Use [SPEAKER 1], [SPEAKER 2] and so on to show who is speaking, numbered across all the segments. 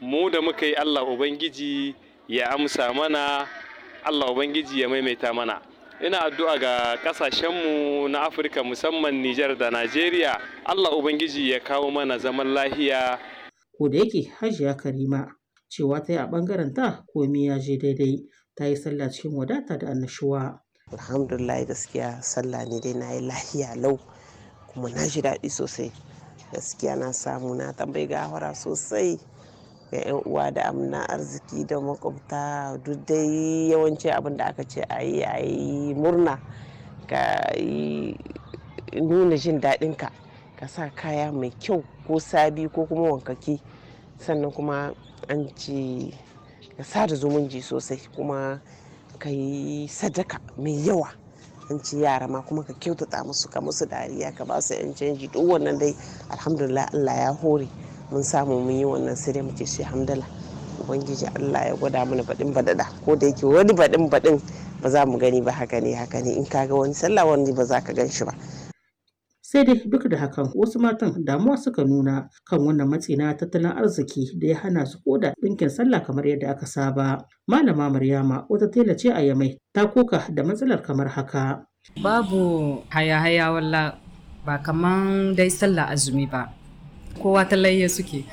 [SPEAKER 1] mu da muka yi Allah Ubangiji ya amsa mana Allah Ubangiji ya maimaita mana ina addu'a ga kasashenmu na Afirka musamman Nijar da Najeriya Allah Ubangiji ya kawo mana zaman lahiya
[SPEAKER 2] ko da yake hajiya karima cewa ta yi a ɓangaren ta komai ya je daidai ta yi sallah cikin wadata da annashuwa
[SPEAKER 3] alhamdulillah gaskiya sallah ne dai na yi lahiya lau kuma na ji daɗi sosai gaskiya na samu na tambayi gawara sosai ga 'yan uwa da amna arziki da makwabta duk dai yawanci abin da aka ce a yi a yi murna ka yi nuna jin daɗinka ka sa kaya mai kyau ko sabi ko kuma wankaki sannan kuma an ce ka sada zumunci sosai kuma ka yi sadaka mai yawa an ci yara ma kuma ka kyautata musu ka musu dariya ka ba su yan canji duk wannan dai alhamdulillah Allah ya hore mun samu mun yi wannan sai dai mu ce shi hamdala ubangiji Allah ya gwada mana baɗin baɗaɗa ko da yake wani baɗin baɗin ba za mu gani ba haka ne haka ne in ka ga wani sallah wani ba za ka gan shi ba
[SPEAKER 2] sai dai duk da hakan wasu matan damuwa suka nuna kan wannan matsi na tattalin arziki da ya hana su koda ɗinkin sallah kamar yadda aka saba malama maryama wata tela ce a yamai ta koka da matsalar kamar haka
[SPEAKER 4] babu haya-haya walla ba kaman dai sallah azumi ba kowa talayya suke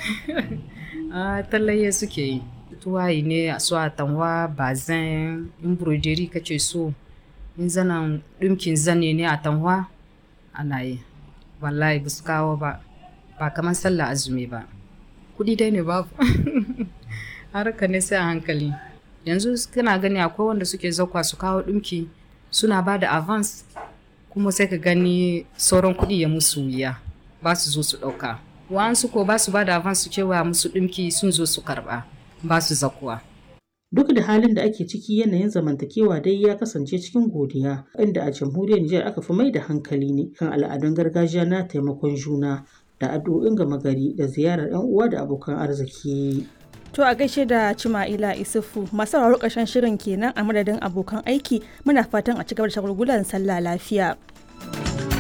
[SPEAKER 4] a talayya suke yi tuwayi ne a su a tanwa bazin in burojeri kace so in zanen ɗinkin zane ne a tanwa ana yi wallahi ba su kawo ba ba kamar sallah azumi ba kudi dai ne babu harka ne sai a hankali yanzu kana gani akwai wanda suke zakwa su kawo ɗinki suna ba da avance kuma sai ka gani sauran kuɗi ya musu wuya ba su zo su ɗauka wa'ansu ko ba su ba da avance su cewa musu ɗinki sun zo su karɓa ba su zakuwa
[SPEAKER 2] Duk da halin da ake ciki yanayin zamantakewa dai ya kasance cikin godiya, inda a jamhuriyar Nijar aka fi mai da hankali ne kan al'adun gargajiya na taimakon juna da addu'o'in gama gari da ziyarar 'yan uwa da abokan arziki.
[SPEAKER 5] To a gaishe da Cima'ila Isufu masu sauraro ƙarshen shirin kenan a madadin abokan aiki muna fatan a cigaba da shagulgulan sallah lafiya.